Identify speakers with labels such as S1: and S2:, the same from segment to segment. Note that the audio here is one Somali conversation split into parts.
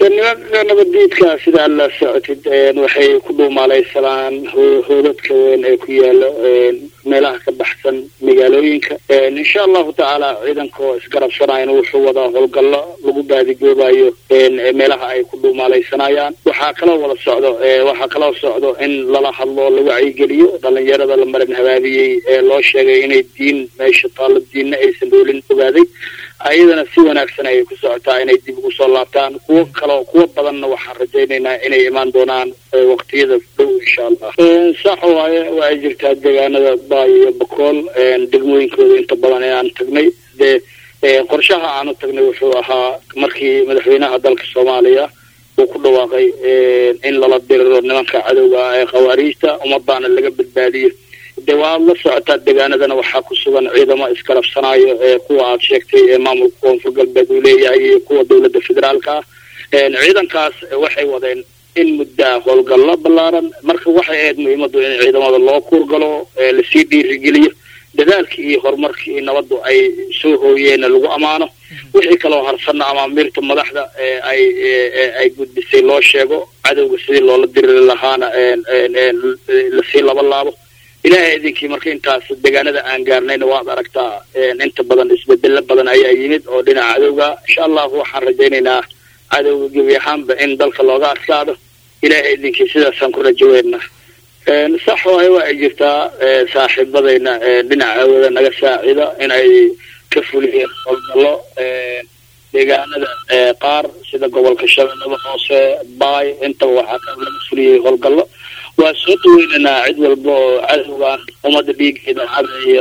S1: nimanka nabaddiidka sida aad la socotid waxay ku dhuumaalaysanaan hoodadka weyn ee ku yaalo meelaha ka baxsan magaalooyinka insha allahu tacaala ciidanka oo isgarabsanayana wuxuu wadaa howlgallo lagu baadigoobayo meelaha ay ku dhuumaalaysanayaan waxaa kaloo wada socdo waxaa kaloo socdo in lala hadlo la wacyigeliyo dhalinyarada la marin habaabiyey ee loo sheegay inay diin meesha taallo diinna aysan dhoolin ogaaday ayadana si wanaagsan ayay ku socotaa inay dib ugu soo laabtaan kuwo kaloo kuwo badanna waxaan rajaynaynaa inay imaan doonaan waqtiyada dhow insha allah sax waaye waa ay jirtaa deegaanada baay iyo bakool degmooyinkooda inta badan inaan tagnay dee qorshaha aanu tagnay wuxuu ahaa markii madaxweynaha dalka soomaaliya uu ku dhawaaqay in lala diriro nimanka cadowga ah ee khawaariijta ummadaana laga badbaadiyo de waad la socotaa deegaanadana waxaa ku sugan ciidamo iskarabsanayo ee kuwa aad sheegtay ee maamulka koonfur galbeed uu leeyahay iyo kuwa dowladda federaalka ah ciidankaas waxay wadeen in muddaa howlgallo ballaaran marka waxay ahayd muhiimadu in ciidamada loo kuurgalo lasii dhiirigeliyo dadaalkii iyo horumarkii iyo nabaddu ay soo hooyeenna lagu ammaano wixii kaloo harsanna amaamiirta madaxda ay ay gudbisay loo sheego cadowga sidii loola diriri lahaana lasii laba laabo ilaahay idinkii marka intaas deegaanada aan gaarnayna waad aragtaa inta badan isbedelo badan ayaa yimid oo dhinaca cadowga insha allahu waxaan rajaynaynaa cadowga gebi ahaanba in dalka looga adkaado ilaahay idinkii sidaasaan ku rajaweyna sax waayo waa ay jirtaa saaxiibadayna dhinaca awooda naga saacida in ay ka fuliyeen howlgallo deegaanada qaar sida gobolka shabeellada hoose baay intaba waxaa laga fuliyey howlgallo waa soo dhaweynaynaa cid walba oo cadowgan ummadda dhiigeeda cadeeyo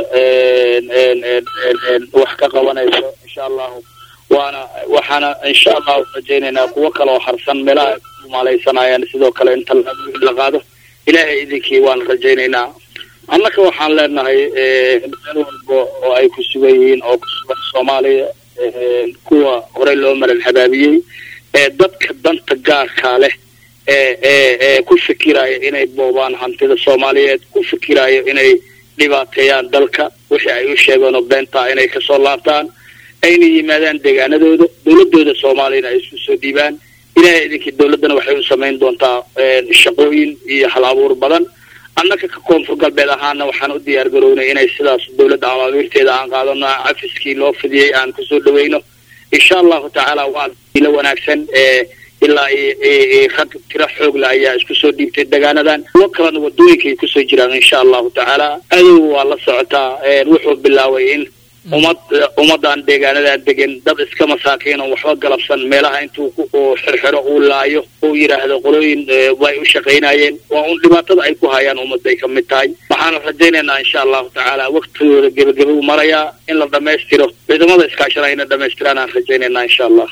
S1: wax ka qabanayso insha allahu waana waxaana insha allahu rajaynaynaa kuwo kaleoo harsan meelaha ay ku maalaysanayaan sidoo kale inta la qaado ilaahay idinkii waan rajaynaynaa annaka waxaan leenahay meel walba oo ay ku sugan yihiin oo ku sugan soomaaliya kuwa horey loo maran habaabiyey ee dadka danta gaarkaa leh ee ku fikiraya inay boobaan hantida soomaaliyeed ku fikirayo inay dhibaateeyaan dalka wixii ay u sheegeen oo beentaa inay kasoo laabtaan ayna yimaadaan deegaanadooda dowladooda soomaaliyana ay isku soo dhiibaan ilahay idinkii dowladdana waxay u samayn doontaa shaqooyin iyo hal abuur badan annaka ka koonfur galbeed ahaana waxaan u diyaar garownay inay sidaas dowladda amaamiirteeda aan qaadano cafiskii loo fidiyey aan kusoo dhaweyno insha allahu tacaala waa ilo wanaagsan ilaa rag tiro xoogla ayaa isku soo dhiibtay deegaanadan kuwo kalena wadooyinkay kusoo jiraan insha allahu tacaala adow waa la socotaa wuxuu bilaabay in ummad ummadan deegaanadan degan dad iska masaakiin oo waxba galabsan meelaha intuu xirxiro uu laayo uu yidhaahdo qolooyin way u shaqaynayeen waa un dhibaatada ay ku hayaan ummadday ka mid tahay waxaana rajaynaynaa insha allahu tacaala waktigooda gebageba u marayaa in la dhamaystiro ciidamada iskaashanayna dhamaystiraan aan rajaynaynaa insha allah